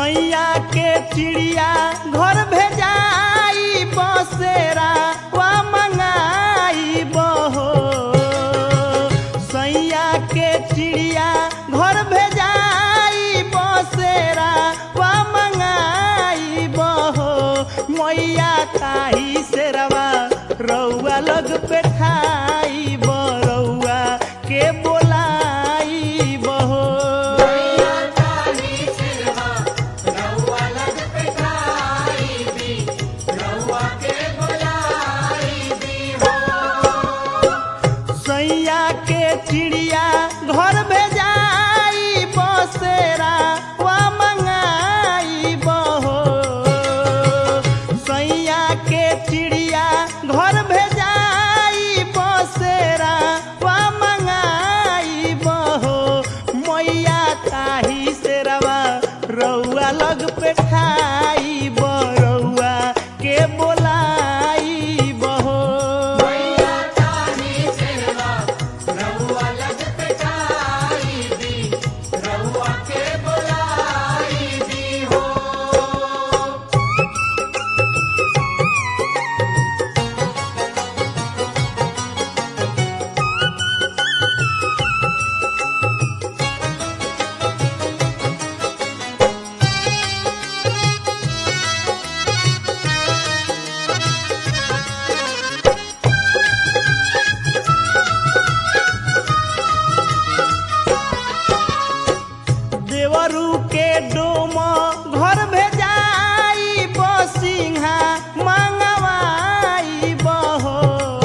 सैया के चिड़िया घर भेजाई बसेरा वा मंगाई बहो सैया के चिड़िया घर भेजाई बसेरा वा मंगाई बहो मैया ताही सेरवा रउआ लग पे ठाई बरउआ के बोलाई बहो सैया के चिड़िया घर भेजाई बसेरा वा मंगाई बहो सैया के चिड़िया घर भेजाई बसेरा वा मंगाई बहो मैया ताही सेरवा रउआ लग पे ठाई बरउआ के बोलाई बहो देवरू के डोम घर भेजाई बसिंहा मंगवाई बहो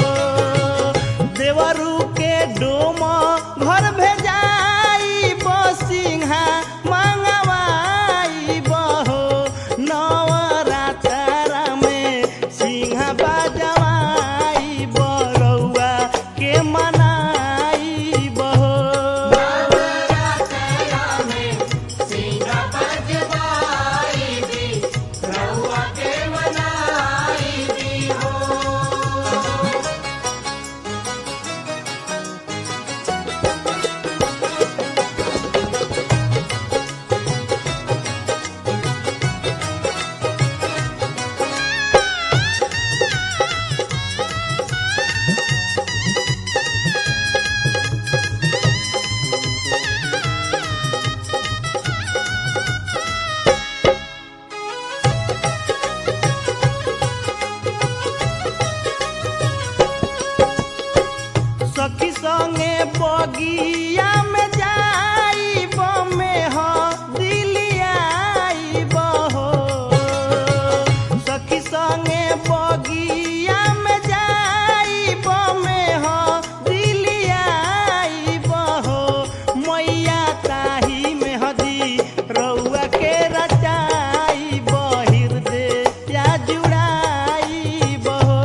देवरू के डोम घर भेजाई बसिंहा मंगवाई बहो नवरात्रा में सिंहा बजवाई बरौआ के मनाई बहो सखी संगे बगिया में जाई बमे हो दिलियाई बहो सखी संगे बगिया में जाई बमे हो दिलियाई बहो मैया ताही में हदी रउआ के रचाई बहिर दे या जुड़ाई बहो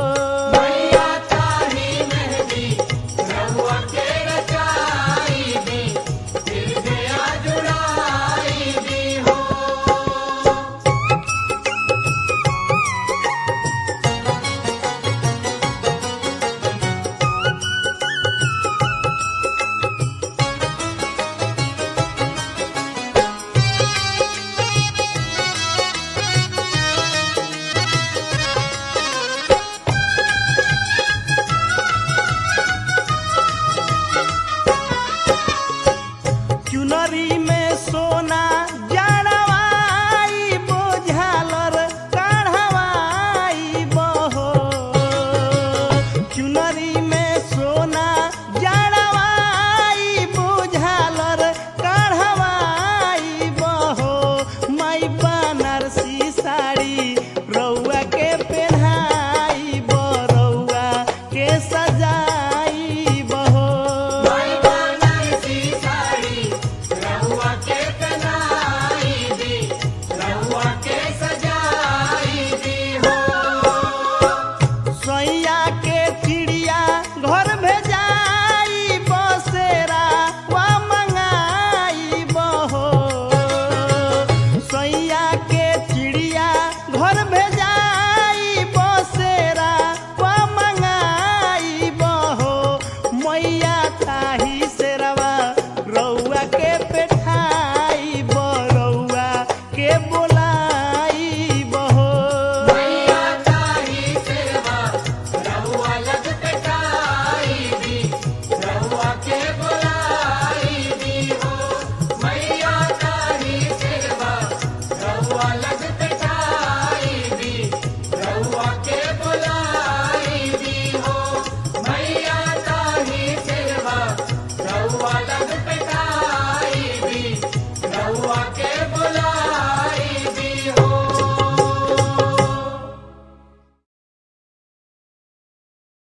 चुनरी